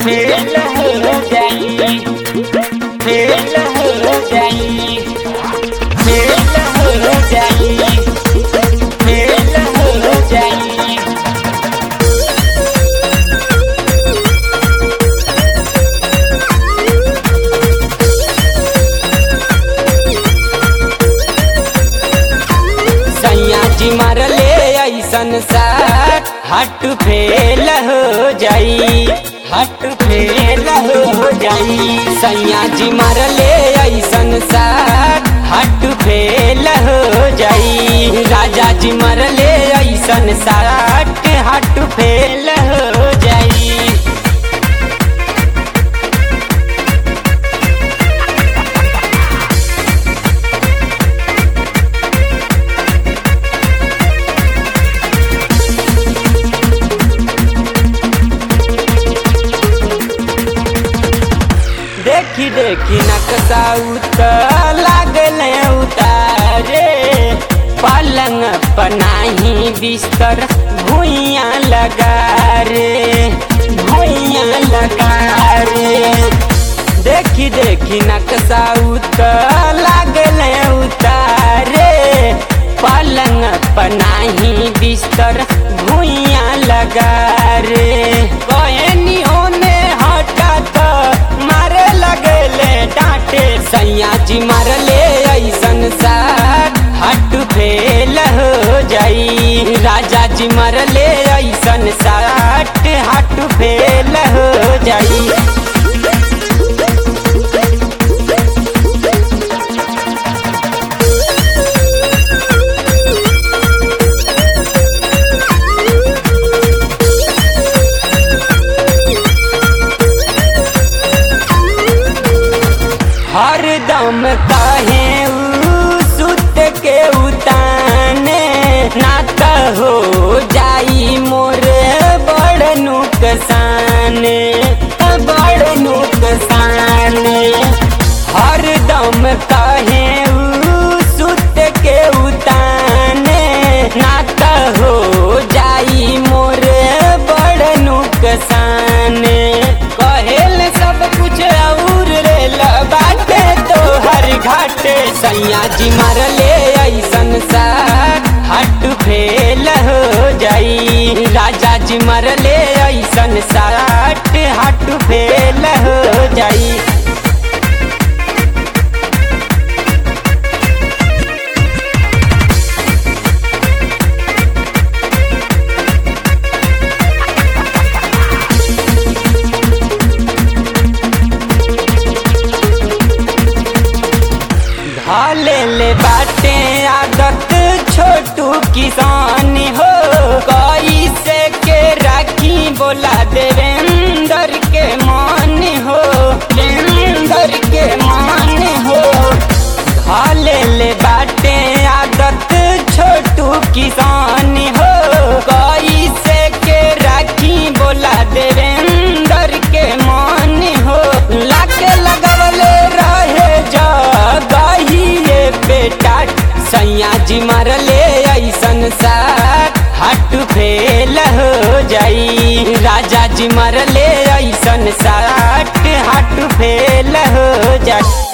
fail हो जाई fail हो जाई फेल हो जाई फेल हो जाई सैया जी मारले ऐसन साट हट फेल हो जाई हट फेल हो जाई सैया जी मारले ऐसन साट हट फेल हो जाई राजा जी मारले ऐसन साट हट फेल हो जाई देखी देखी नक्शा उतर लागल उतारे पलंग पनाही बिस्तर भुइया लगा रे भुइया लगा रे देखी देखी नक्शा उतर लागल उतारे पलंग पनाही बिस्तर भुइया लगा रे कहनी होने हटा तो मारे लगले डांटे सैया जी मारले ऐसन साथ हट फेल हो जाई राजा जी मारले ऐसन साथ हट फेल हो जाई हरदम कहे ऊ सुत के उताने ना त हो जाई मोर बड़ नुकसान बड़ नुकसान हरदम कहे ऊ सुत के उताने ना त हो जाई मोर बड़ नुकसान कहेल सब कुछ और रे बाटे तो हर घाटे सैया जी मारले ऐसन साथ हट फेल हो जाई राजा जी मारले ऐसन साथ हट फेल हो जाई ढाले ले बाटे आदत छोटू किसान हो कोई से के राखी बोला देवेंद्र के मान हो देवेंद्र के मान हो ढाले ले बाटे आदत छोटू किसान हो कोई से के राखी बोला देवेंद्र के मान हो लाके लगवले रहे जगहिए बेटा सैया जी मारले ऐसन साथ हट फेल हो जाई राजा जी मारले ऐसन साथ हट फेल हो जाई